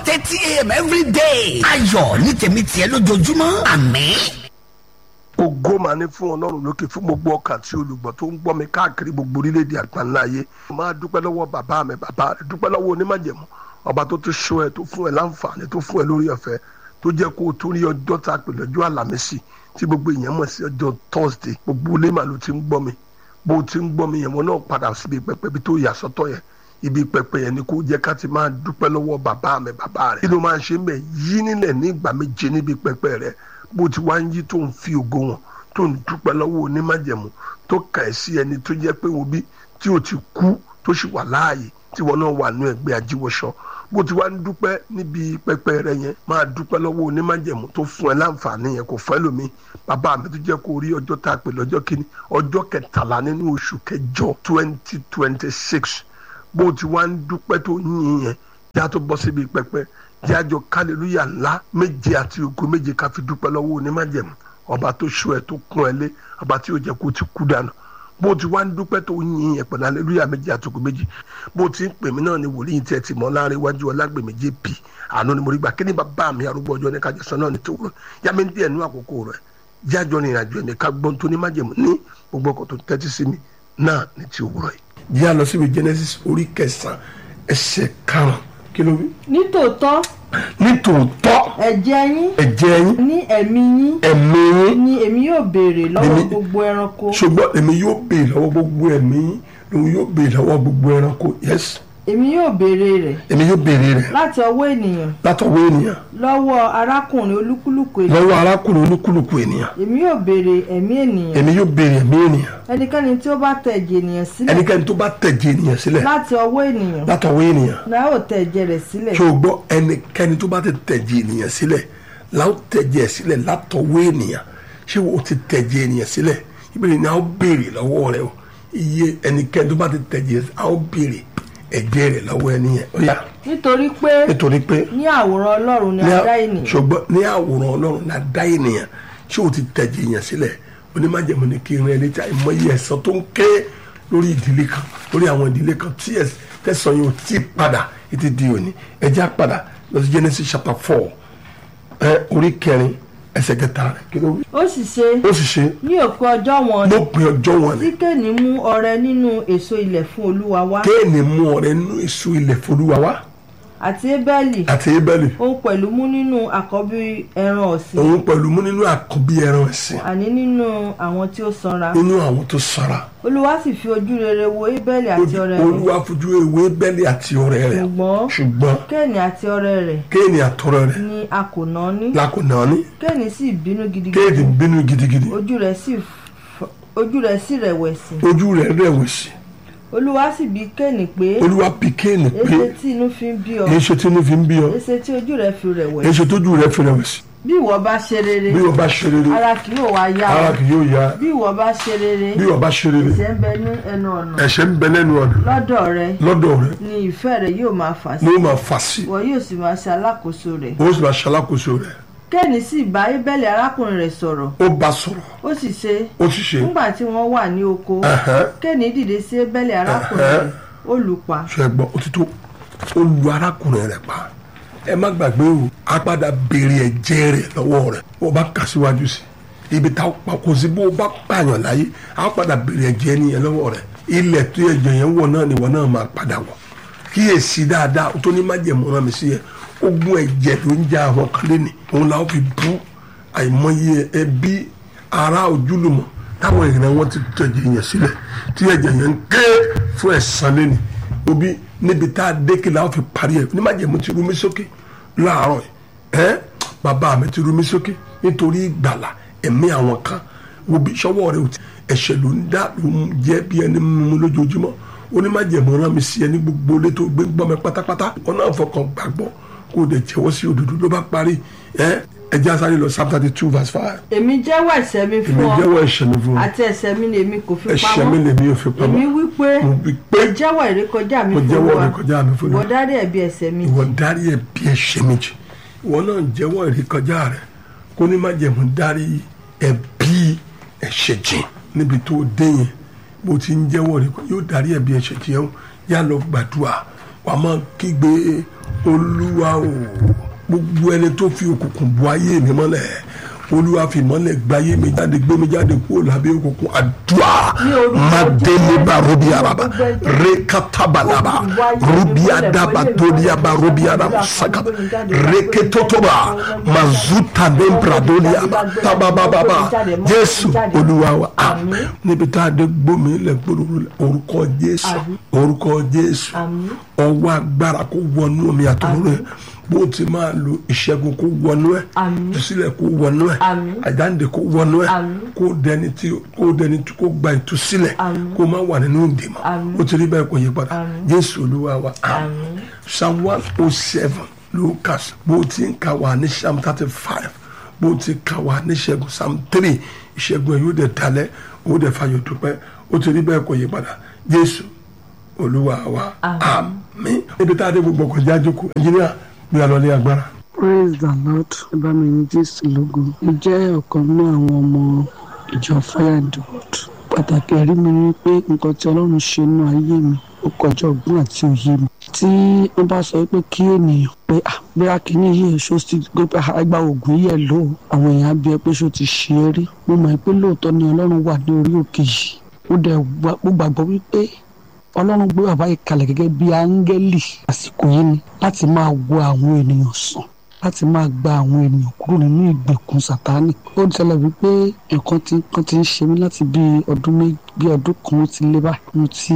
thirty a.m. every day. ayọ̀ ní tèmi tiẹ̀ lójoojúmọ́ àmín. ògo máa ní fún ọlọ́run lókè fún gbogbo ọkàn tí olùgbọ́ tó ń gbọ́ mi káàkiri gbogbo orílẹ̀-èdè àgbáńlá ayé máa dúpẹ́ lọ́wọ́ bàbá mi bàbá rẹ̀ dúpẹ́ lọ́wọ́ onímọ̀jẹ̀mú ọba tó tún ṣọ́ ẹ tó fún ẹ láǹfààní tó fún ẹ lórí ọ̀fẹ́ tó jẹ́ kó o tó rí ọjọ́ tá a pè lọ́jọ́ àlàmísì tí gbogbo èèyàn mọ̀ sí ọjọ́ thursday gbogbo ilé màá ló ti ń gbọ́ mi bó o ti ń gbọ́ mi yẹn wọn náà padà síbi pẹpẹ bí tó yà sọ́tọ̀ yẹn ibi pẹpẹ yẹn ni kó jẹ́ ká ti máa dúpẹ́ lọ́wọ́ bàbá mi bàbá rẹ̀ kí ló máa ń ṣe mẹ́ yí nílẹ̀ ní ìgbà méje níbi pẹpẹ rẹ̀ bó ti wá ń yí tó ń fi ògo wọn tó ń dúpẹ́ lọ́wọ́ onímájẹ̀mú tó kà ẹ́ sí ẹni tó jẹ́ pé wo bí tí o ti kú tó sì wà láàyè tí wọn náà wà nú ẹgbẹ́ ajíwọ́sọ bó ti wá ń dúpẹ́ níbi pẹpẹ rẹ yẹn máa dúpẹ́ lọ́wọ́ onímájẹ̀mú tó fún ẹ láǹfààní yẹn kò fẹ́ lómi bàbá mi tó jẹ́ kó rí ọjọ́ tá a pè lọ́jọ́ kìíní ọjọ́ kẹtàlá nínú oṣù kẹjọ twenty twenty six bó ti wá ń dúpẹ́ tó yìn yẹn yá tó bọ́ síbi pẹpẹ jájọ kálílúyà ńlá méje àti ògo méje ká fi dúpẹ́ lọ́wọ́ onímájẹ̀mú ọba tó ṣọ́ ẹ tó kún ẹ lé ọba tí yóò jẹ́ kó ti kú dànù bó ti wá ń dúpẹ́ tó yìn yẹn pẹ̀lú aleluya méjì àtòkò méjì bó ti ń pè mí náà ni wòlíì tẹ́ ti mọ́ láàrin iwájú ọlágbèmí jp àánú ni mo rí gbà kí ni bàbá mi arúgbó ọjọ́ ní kájọ sọ náà ní tòwúrọ̀ yá mi díẹ̀ nú àkókò rẹ̀ jájọ ní ìrìnàjò ẹ̀mí ká gbọ́n tó ní májèmú ní gbogbo ọkọ̀ tó tẹ́tí sí mi náà ní ti òwúrọ̀ yìí. yá lọ síbi genesis orí kẹsàn-án ẹsẹ̀ karùn-ún kí ló wí. nítòótọ́ nítòótọ́ ẹ̀jẹ̀ yín ẹ̀jẹ̀ yín ní ẹ̀mí yín ẹ̀mí yín ni èmi yóò béèrè lọ́wọ́ Èmi- gbogbo ẹranko ṣùgbọ́n èmi yóò béèrè lọ́wọ́ gbogbo ẹ̀mí yín lòun yóò béèrè lọ́wọ́ gbogbo ẹranko yes èmi yóò béèrè rẹ̀ èmi yóò béèrè rẹ̀ láti ọwọ́ ènìyàn látọwọ́ ènìyàn lọ́wọ́ arákùnrin olúkúlùkù ènìyàn lọ́wọ́ arákùnrin olúkúlùkù ènìyàn èmi yóò béèrè ẹ̀mí ènìyàn èmi yóò béèrè ẹ̀mí ènìyàn ẹnikẹ́ni tí ó bá tẹ ẹ̀jẹ̀ ènìyàn sílẹ̀ ẹnikẹ́ni tó bá tẹ̀jẹ̀ ènìyàn sílẹ̀ láti ọwọ́ ènìyàn látọwọ́ ènìyàn náà ó tẹ ẹ̀jẹ̀ rẹ̀ sílẹ̀ ṣé o gbọ́ ẹnikẹ́ni tó bá ti tẹ̀jẹ̀ ènìyàn sílẹ̀ láwọn tẹ̀jẹ̀ sílẹ̀ látọwọ́ ènìyàn ṣé o ti tẹ̀jẹ̀ ènìyàn sílẹ̀ ìbéèrè ni a ó béèrè lọ́wọ́ rẹ o iye ẹnikẹ́ni tó bá ti tẹ̀jẹ̀ a ó béèrè ẹ̀jẹ̀ rẹ̀ lọ́wọ́ ẹni yẹn ó yá nítorí pé nítorí pé ní àwòrán ọlọ́run ni ní a à- dá ènìyàn ṣùgbọ́n ní àwòrán ọlọ́run la dá ènìyàn ṣé o ti tẹ̀jẹ̀ èèyàn sílẹ̀ onímájẹ̀mú ni kí n rẹ létí àìmọye ẹ̀san tó ń ké lórí ìdílé kan lórí àwọn ìdílé kan tí ẹ̀s- tẹ̀sán yóò tí ì padà títí di òní ẹ̀jẹ̀ á padà lọ sí Genesis chapter four ẹ orí kẹrin ẹsẹ̀ kẹta rẹ̀ kí ló wí. ó sì ṣe ó sì ṣe ní òpin ọjọ́ wọn lópin ọjọ́ wọn ni tí kéènì mú ọrẹ nínú èso ilẹ̀ fún olúwa wá kéènì mú ọrẹ nínú èso ilẹ̀ folúwa wá àti ébẹ́lì àti ebẹ́lì òun pẹ̀lú mú nínú àkọ́bí ẹran ọ̀sìn òun pẹ̀lú mú nínú àkọ́bí ẹran ẹ̀sìn àní nínú àwọn tí ó sanra nínú àwọn tó sara olúwa sì fi ojú rere wo ébẹ́lì àti ọrẹ rẹ̀ olúwa fojú ewé bẹ́lí àti ọ̀rẹ́ rẹ̀ ṣùgbọ́n ṣùgbọ́n kéènì àti ọrẹ rẹ̀ kéènì àtọ̀rẹ́ rẹ̀ ni a kò ná ní lákòóná ní kéènì sì bínú kéènì gidigidi bínú gidigidi ojú rẹ̀ sì f- ojú rẹ̀ sì rẹ̀wẹ̀sì ojú rẹ̀ rẹ̀wẹ̀sì olúwa sì bi kéènì pé olúwa bí kéènì pé èsè tí inú fi ń bí ọ èso tí inú fi ń bí ọ èsè tí ojú rẹ̀ fi rẹ̀wẹ̀sì èso tójú rẹ̀ fi rẹ̀wẹ̀sì bí ìwọ bá ṣe rere bí wọ́n bá ṣe rere ara kì yóò wá yá ara ọ kì yóò yá bí ìwọ bá ṣe rere bí wọ́n bá ṣe rere ìṣẹ́ ń bẹ ní ẹnu ọ̀nà ẹ̀ṣẹ̀ ń bẹ lẹ́nu ọ̀nà lọ́dọ̀ rẹ lọ́dọ̀ rẹ̀ ni ìfẹ́ rẹ yóò máa fà sí ni ó máa fà sí ìwọ yóò sì máa ṣe alákòóso rẹ̀ ó sì máa ṣalákòóso rẹ̀ kéènì sì bá ébẹ́lì arákùnrin rẹ̀ sọ̀rọ̀ ó bá sọ̀rọ̀ ó sì ṣe ó sì ṣe nígbà tí wọ́n wà ní oko ẹ̀hẹ́n. kéènì dìde sí ébẹ́lì arákùnrin rẹ̀ ó lù ú pa ṣe gbọ́ ó ti tó ó lu arákùnrin rẹ̀ pa ẹ má gbàgbé o a padà béèrè ẹ̀jẹ̀ rẹ̀ lọ́wọ́ rẹ̀ bó o bá kà síwájú sí ibi tá a pa kò sí bó o bá pààyàn láyé a padà béèrè ẹ̀jẹ̀ nìyẹn lọ́wọ́ rẹ̀ ilẹ̀ tó ẹ̀jẹ̀ yẹn wọ̀ náà nìwọ náà máa padà wọ̀ kíyèsí dáadáa tó ní májẹ̀mú rán mi sí yẹn ogun ẹ̀jẹ̀ ló ń já àwọn kan lẹ́nì òun làwọn fi bú àìmọye ẹbí ará ojúlùmọ̀ táwọn ìran wọn ti tẹ̀jẹ̀ yẹn sílẹ̀ tí ẹ̀jẹ̀ yẹn ń ké fún ẹ̀san lẹ́nì obi níbi tá a dékè làwọn fi parí ẹ̀ ní májẹ̀mú ti rú mi sókè láàárọ̀ yìí ẹ́ bàbá mi ti rú mi sókè nítorí ìgbàlà ẹ̀mí àwọn kan obi sọ́wọ́ rẹ̀ ò ti ẹ̀ṣẹ̀ ló ń dá ló ń jẹ́ bí ẹni mímú lójoojúmọ́ onímájẹ̀mú rán mi sí ẹni gbogbo ilé tó gbé gbọ́ mi pátápátá wọn náà fọkàn gbàgbọ́ kó o dẹ̀ jẹ́wọ́ sí òdodo ló bá parí ẹ́ ẹjẹ́ asáré lọ psalm thirty two verse five èmi jẹ́wọ́ ẹ̀ṣẹ̀ mi èmi fún ọ jẹ́wọ́ ẹ̀ṣẹ̀ mi fún ọ àti ẹ̀ṣẹ̀ mi ni èmi kò fi ẹ̀ṣẹ̀ mi pamọ́ lèmi ò fi pamọ́ èmi wí pé mo wí pé mo jẹ́wọ́ ìrékọjá mi mo fún jẹ́wọ́ Olúwa ìrékọjá mi fún ìwọ Olúwa. dárí ẹ̀bi ẹ̀ṣẹ̀ mi ìwọ jì dárí ẹ̀bi ẹ̀ṣẹ̀ méjì ìwọ náà jẹ́wọ́ ìrékọjá rẹ kó ní má jẹ̀mú dárí ẹ̀bi ẹ̀ṣẹ̀ jìn níbi tó dé yẹn bó ti ń jẹ́wọ́ rẹ yóò dárí ẹ̀bi ẹ̀ṣẹ̀ jìn yẹn yá lọ gbàdúrà wà á máa kígbe olúwa o gbogbo ẹni tó fi òkùnkùn bu ayé mi mọ́lẹ̀ olúwa fi mọ́lẹ̀ gbáyé mi jáde gbé mi jáde kúrò lábẹ́ òkùnkùn àdúrà Ní orúkọ madeleba Jésù. robi araba rekatabalaba robi adaba doli aba robi araba sakata reketotoba mazuta nembra doli aba tabababa jésù olúwa wa àmín níbi tá a dé gbómi lẹ gbódòdó lẹ orúkọ jésù orúkọ jésù Àmín. ọwọ́ agbára kó wọnú omi àtọ̀rọ̀ rẹ bó ti máa lo ìṣẹ́gun kó wọnú ẹ̀ Àmín. ìtúsílẹ̀ kó wọnú ẹ̀ Àmín. àjáǹde kó wọnú ẹ̀ Àmín. kó dẹni tí kó dẹni tí kó gba ìtúsílẹ̀ Àmín. kó má wà nínú ìdèmọ̀ Àmín. ó ti rí bẹ́ẹ̀ kó yí padà Àmín. jésù olúwa wa Àmín. psalm one oh seven lucas bó ti ń ka wà ní psalm thirty five bó ti ka wà ní ìṣẹ́gun psalm three ìṣẹ́gun ẹ̀ yóò dẹ̀ dalẹ̀ ó dẹ̀ fayọ̀ dúpẹ́ ó ti rí bẹ́ẹ̀ kó yí padà jésù olúwa wa àmín níbi tá a dé gbogbo ọkọ̀ jájú kú ẹnjìníà gbé alọ́ ní agbára. praise the lord ẹbá mi ní jésù lógo mo jẹ́ ọ̀kan nínú àwọn ọmọ ìjọ fire and wood pàtàkì ẹ̀rí mi ni pé nǹkan tí ọlọ́run ṣe nínú ayé mi ó kọjá ọgbọ́n àti òye mi tí wọ́n bá sọ pé kí ènìyàn pé ah bóyá kìíní yìí ṣó ti gbé pé àgbà ògùn yìí ẹ̀ lò ó àwọn èèyàn á bí ẹ pé ṣó ti ṣe é rí mo mọ̀ pé lóòótọ́ ni ọlọ́run wà ní orí òkè yìí mo dẹ̀ gbà- mo gbàgbọ́ wípé ọlọ́run gbé bàbá yìí kalẹ̀ gẹ́gẹ́ bí áńgẹ́lì àsìkò yìí ni láti máa wo àwọn ènìyàn sàn láti máa gba àwọn ènìyàn kúrò nínú ìgbèkùn sátánì ó ṣẹlẹ̀ wípé nǹkan tí nǹkan ti ń ṣe mí láti bí ọdún méjì bí ọdún kan ó ti lé báyìí mo ti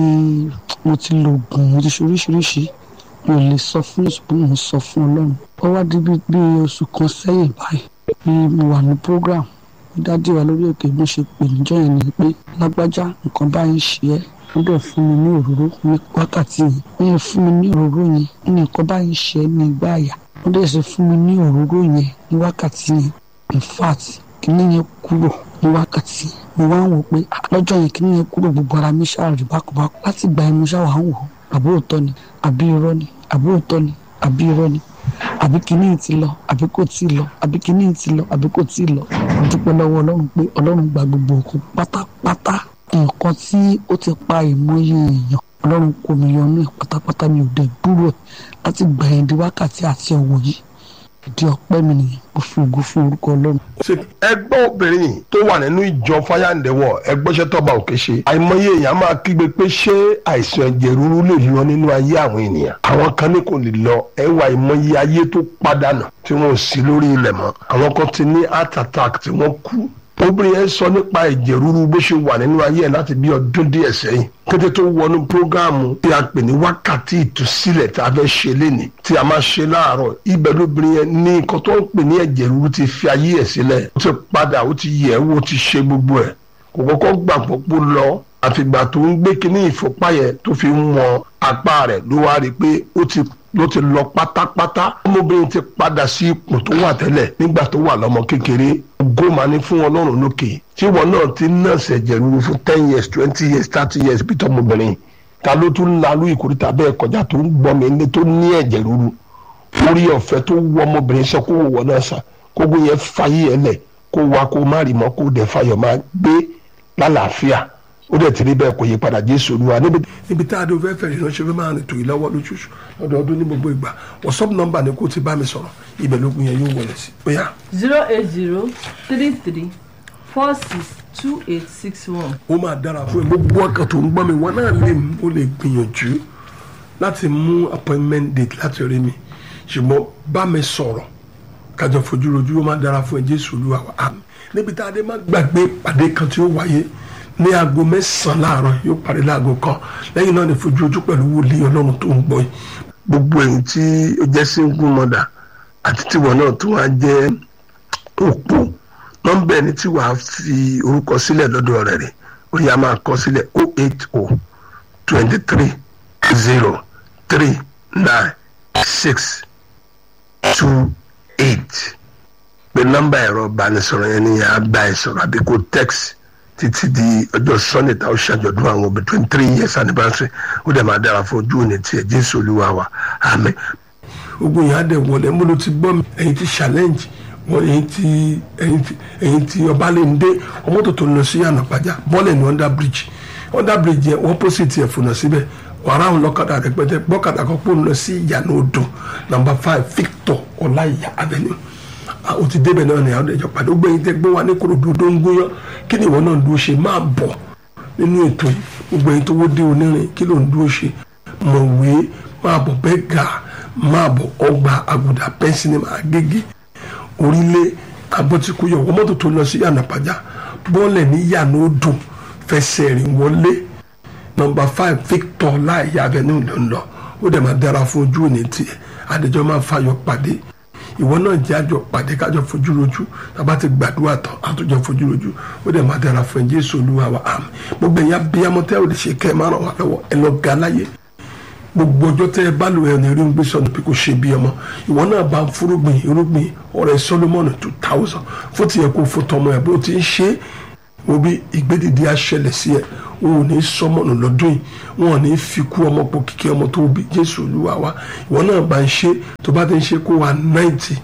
mo ti lo oògùn mo ti ṣe oríṣiríṣi mi ò lè sọ fún oṣù pé mo ń sọ fún ọlọ́run ó wá di bí bí oṣù kan sẹ́yìn báyìí bí mo wà ní program dájú wa lórí òkè bó ṣe pè níjọ́ yẹn ni pé lágbájá nǹkan báyìí ṣe ẹ́ wọ́n dẹ̀ fún mi ní òróró ní wákàtí yẹn wọ́n yẹn fún mi ní òróró yẹn ní nǹkan báyìí ṣe ẹ́ ní ìgbà àyà wọ́n dẹ̀ ṣe fún mi ní òróró yẹn ní wákàtí yẹn in fact kíní yẹn kúrò ní wákàtí yẹn mo wá ń wò pé ah, lọ́jọ́ yẹn kíní yẹn kúrò gbogbo ara mi ṣáà rí bákúbákú láti gba ẹmu ṣáà wà ń wò ó àbí òótọ́ ni àbí irọ́ ni àbí òótọ́ ni àbí irọ́ ni àbí kíní yìí ti lọ àbí kò tí ì lọ àbí kíní yìí ti lọ àbí kò tí ì lọ mo dúpẹ́ lọ́wọ́ ọlọ́run pé ọlọ́run gba gbogbo òkú pátápátá nǹkan tí ó ti pa ìmọye èèyàn ọlọ́run kò mí yọnú ẹ̀ pátápátá mi ò dẹ̀ gbúrò ẹ̀ láti gbà yẹn di wákàtí àti ọ̀wọ̀ yìí ìdí ọpẹ́ mi nìyẹn mo fi ògo fún orúkọ ọlọ́run. ṣe ẹgbẹ́ obìnrin tó wà nínú ìjọ fáyàǹdẹ̀wọ̀ ẹgbẹ́sẹ̀ tọ́ba òkè ṣe àìmọye èèyàn máa kígbe pé ṣé àìsàn ẹ̀jẹ̀ ríru lè lọ nínú ayé àwọn ènìyàn àwọn kan ní kò lè lọ ẹwà àìmọye ayé tó padànù tí wọn ò sí lórí ilẹ̀ mọ́ àwọn kan ti ní heart attack tí wọ́n kú obìnrin yẹn sọ nípa ẹ̀jẹ̀ ríru bó ṣe wà nínú ayé ẹ̀ láti bí ọdún díẹ̀ sẹ́yìn kété tó wọnú prógáàmù tí a pè ní wákàtí ìtúsílẹ̀ tí a fẹ́ ṣe lénìí tí a máa ṣe láàárọ̀ ibẹ̀ lóbìnrin yẹn ní nǹkan tó ń pè ní ẹ̀jẹ̀ ríru ti fi ayé ẹ̀ sílẹ̀ ó ti padà ó ti yẹ̀ ẹ́ wò ó ti ṣe gbogbo ẹ̀ kò kọ́kọ́ gbàgbọ́ pé ó lọ àfìgbà tó ń gbé kínní ìfúnpá yẹn tó fi ń wọn apá rẹ̀ ló wá rí i pé ó ti ló ti lọ pátápátá ọmọbìnrin ti padà sí ipò tó wà tẹ́lẹ̀ nígbà tó wà lọ́mọ kékeré gómà ní fún ọlọ́run lókè tí wọn náà ti nọ́ọ̀sì ẹ̀jẹ̀ ríru fún ten years twenty years thirty years bí tọmọbìnrin ta ló tún lalú ìkórìtà bẹ́ẹ̀ kọjá tó ń gbọ́mi ní tó ní ẹ̀jẹ̀ ríru orí ọ̀fẹ́ tó wọ ọmọbìnrin sọ kó wọ náà sà kó gbé yẹn fàyè ẹ̀ lẹ̀ kó wa kó má rí mọ́ kó dẹ̀ fàyọ̀ máa gbé lálàáfíà ó dẹ̀ ti rí bẹ́ẹ̀ kò yí padà jésù olúwa níbi. níbi tá a dé o fẹ́ fẹ́ ìránṣẹ́ fẹ́ máa rìn tòyí lọ́wọ́ lóṣooṣù lọ́dọọdún ní gbogbo ìgbà whatsapp nọ́mbà ni kó ti bá mi sọ̀rọ̀ ibẹ̀ lógun yẹn yóò wọlé sí. bóyá zero eight zero three three four six two eight six one. ó máa dára fún ẹ gbogbo ọkàn tó ń gbọ́ mi wọn náà lè ó lè gbìyànjú láti mú appointment date láti rí mi ṣùgbọ́n bá mi sọ̀rọ̀ kájọ fojú rojú ó máa dára fún ẹ jésù olúwa wa àmín níbi tá a dé má gbàgbé pàdé kan tí ó wáyé ní aago mẹ́sàn-án láàárọ̀ yóò parí láago kan lẹ́yìn náà ní fojú ojú pẹ̀lú wòlíì ọlọ́run tó ń gbọ́ yìí. gbogbo èyí tí ó jẹ́ single mother àti tiwọn náà tó wá jẹ́ òpó nọ́mbà ẹni tí wàá fi orúkọ sílẹ̀ lọ́dọ̀ rẹ̀ rẹ̀ ó yá máa kọ sílẹ̀ o eight o twenty three zero three nine six two eight pé nọ́mbà ẹ̀rọ ìbánisọ̀rọ̀ yẹn ni yàrá bá ẹ sọ̀rọ̀ àbí kó text títí di ọjọ́ sunday tá a ó ṣàjọ̀dún àwọn ọmọ twenty three years anniversary ó dẹ̀ máa dára fún ojú òní tiẹ̀ jésù olúwa wa àmín. ogun yìí á dẹ̀ wọlé mo ló ti gbọ́ mi ẹ̀yin ti challenge wọ́n ẹ̀yin ti ẹ̀yin ti ẹ̀yin ti ọbalẹ̀ndé ọmọ tó tó lọ sí ànàpájà bọ́ọ̀lù ní under bridge under bridge yẹn wọ́n pósìtì ẹ̀ fònà síbẹ̀ wàrà àwọn ọlọ́kadà rẹpẹtẹ gbọ́kadà kan pò ń lọ sí ìyànà odò nàmbà five victor ọláìyá avenue Ah, o ti débẹ̀ náà ní àwọn ìjọ pàdé ó gbẹ̀yìn tẹ́ gbé wa ní korodo tó ń gbóyán kí ni ìwọ náà ń dúró ṣe máa bọ̀ nínú ètò yìí gbogbo ẹ̀yin tó wó dé onírin kí ló ń dúró ṣe mọ̀wé máa bọ̀ bẹ́ẹ̀ gà máa bọ̀ ọgbà àgùdà pẹ́ńsìnìmà agége orílẹ̀ abọ́tíkúyọ̀ wọ́n mọ́tò tó lọ sí yànnàpájà bọ́ọ̀lẹ̀ ní yànnà odò fẹsẹ̀ rìn wọlé nọmba five victor láìyá avenue ló ń lọ ó dẹ̀ máa dára fún ojú òní tiẹ̀ àdéjọ́ máa fayọ̀ pàdé ìwọ náà jẹ́ àjọ pàdé kájọ fojú rojú tàbá ti gbàdúrà tán àtúnjọ fojú rojú ó dẹ̀ máa dára fún ẹ jésù olúwa wa àmín gbogbo ẹ̀yà bíyàmọ́tẹ́ ò lè ṣe kẹ́ ẹ má ràn wá lọ́wọ́ ẹ lọ ga láyé gbogbo ọjọ́ tẹ́ ẹ bá lò ẹ̀ ní rí ń gbé sọ̀nù bí kò ṣe bí ọmọ ìwọ náà bá ń fúrúgbìn irúgbìn ọ̀rẹ́ solomon two thousand fún tiẹ̀ kó fún tọmọ ẹ̀ bó ti ń ṣe é wo bí ìgbédìdí aṣẹlẹ̀ sí ẹ wọn ò ní sọmọnù lọ́dún yìí wọn ò ní fi kú ọmọ pọ̀ kíkẹ́ ọmọ tó bí jésù olúwa wa ìwọ náà bá ń ṣe tó bá ti ń ṣe kó wa náìtì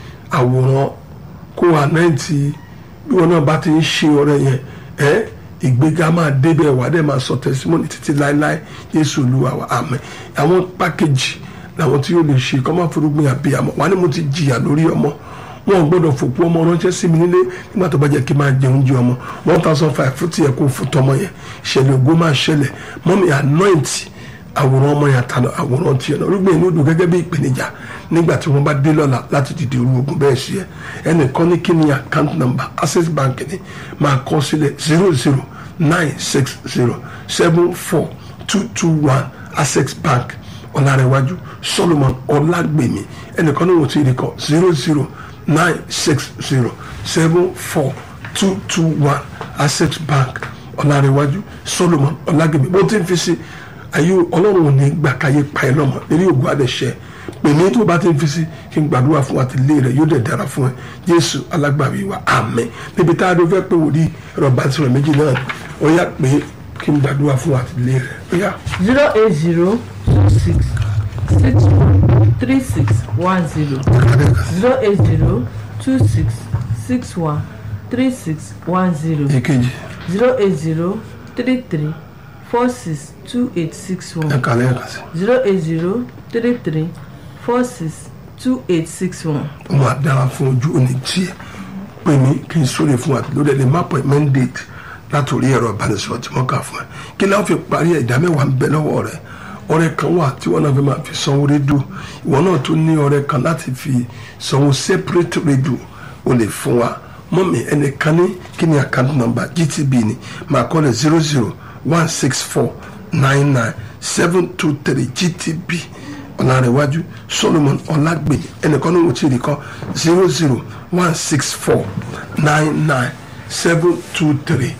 àwòrán kó wa náìtì bí wọn náà bá ti ń ṣe ọrẹ yẹn ẹ ìgbéga máa débẹ̀ wà dẹ̀ máa sọ tẹsímọ́nì títí láéláé jésù olúwa wa àmín àwọn pákéjì làwọn tí yóò lè ṣe kọ́ máa forúgbìn àbíyamọ wà ní mo ti jìyà lórí ọmọ wọn ò gbọ́dọ̀ fòpó ọmọ ránṣẹ́ sí mi nílé nígbà tó bá jẹ́ kí n máa jẹ oúnjẹ ọmọ one thousand five fún tiẹ̀ kó fún tọmọ yẹn ìṣẹ̀lẹ̀ ògo máa ṣẹlẹ̀ mọ́mí anoint àwòrán ọmọ yẹn àtàlọ́ àwòrán tiẹ̀ náà rúgbìn inú dùn gẹ́gẹ́ bí ìpèníjà nígbà tí wọ́n bá dé lọ́la láti dìde irú ogun bẹ́ẹ̀ sí ẹ ẹnìkan ní kí ni account number access bank ni máa kọ sílẹ̀ zero zero nine six zero seven four two two one access bank ọ̀làrẹ̀wájú solomon ọ̀làgbèmí ẹnìkan ní wọ́n ti rí kọ zero zero nine six zero seven four two two one access bank ọ̀làrẹ̀wájú solomon ọ̀làgbèmí bó ti ń fi sí ayé ọlọ́run ò ní gbà káyé pa ẹ lọ́mọ eré ògùn àdẹ̀ṣẹ́ pèmí tó bá ti ń fi sí kí n gbàdúrà fún àtìlé rẹ yóò dẹ̀ dára fún ẹ jésù alágbàwí wa àmín níbi tá a dó fẹ́ pé wòlíì ẹ̀rọ bá ti sọ̀rọ̀ méjì náà ó yá pé kí n gbàdúrà fún àtìlé rẹ ó yá. zero eight zero two six six one three six one zero zero eight zero two six six one three six one zero èkejì zero eight zero three three four six two eight six one ẹ̀ka lẹ́ẹ̀kan sí zero eight zero three three four six two eight six one. ó máa dára fún ojú òní tiẹ̀ pè mí kí n sóre fún àti lórí ẹni má pọ̀ mandate látòrí ẹ̀rọ ìbánisọ̀rọ̀ tí wọ́n kà fún ẹ kí láwọn fi parí ẹ̀ ìdá mẹ́wàá ń bẹ lọ́wọ́ rẹ̀ ọ̀rẹ́ kan wà tí wọ́n náà fi máa fi sanwó rédíò ìwọ náà tún ní ọ̀rẹ́ kan láti fi sanwó separate rédíò o lè fún wa mọ́mí ẹnìkan ní kí ni account number gtb ni máa kọ́ lẹ̀ zero zero one six four nine nine seven two three gtb ọ̀làrẹ̀wájú solomon ọ̀làgbèmí ẹnìkan ní wọ́n ti rí kọ́ zero zero one six four nine nine seven two three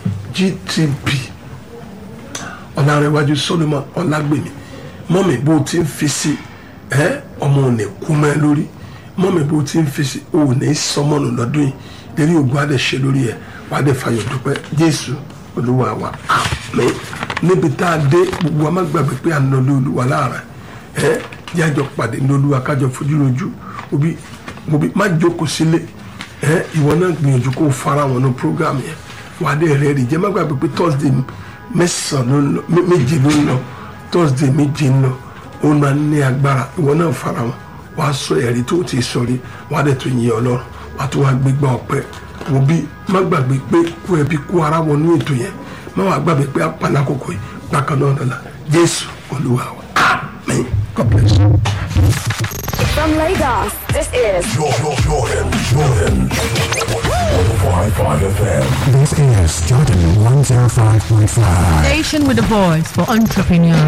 gtb ọ̀làrẹ̀wájú solomon ọ̀làgbèmí mọ́mí bó ti ń fi sí ẹ ọmọ ò ní kú mẹ́ lórí mọ́mí bó ti ń fi sí ò ní sọmọ́nù lọ́dún yìí lérí ògùn adé ṣe lórí ẹ wàá dé fàyọ̀ dúpẹ́ jésù olúwa wa àmín níbi tá a dé gbogbo wa má gbàgbé pé à ń lọ lé olúwa láàrin ẹ jájọ pàdé ní olúwa kájọ fojú lójú òbí òbí má jókòó sílé ẹ ìwọ náà gbìyànjú kó o fara wọn ní program yẹn wàá dé rẹ rí jẹ má gbàgbé pé thursday mẹ́sàn-án ló ń lọ méje ló ń lọ thursday méje ń lọ ó máa ní agbára ìwọ náà fara wọn wàá sọ ẹ̀rí tó ti sọ rí wàá dẹ̀ tó yin ọlọ́run wàá tó wàá gbégbá ọpẹ́ òbí má gbàgbé pé kó ẹbí kó ara wọnú ètò yẹn má wàá gbàgbé pé apàlà kòkò yìí bákan náà lọ́la jésù olúwa wa amen god bless you. From Lagos, this is Jordan, Jordan, Jordan. 105.5 FM. This is Jordan 105.5. Station with a voice for entrepreneurs.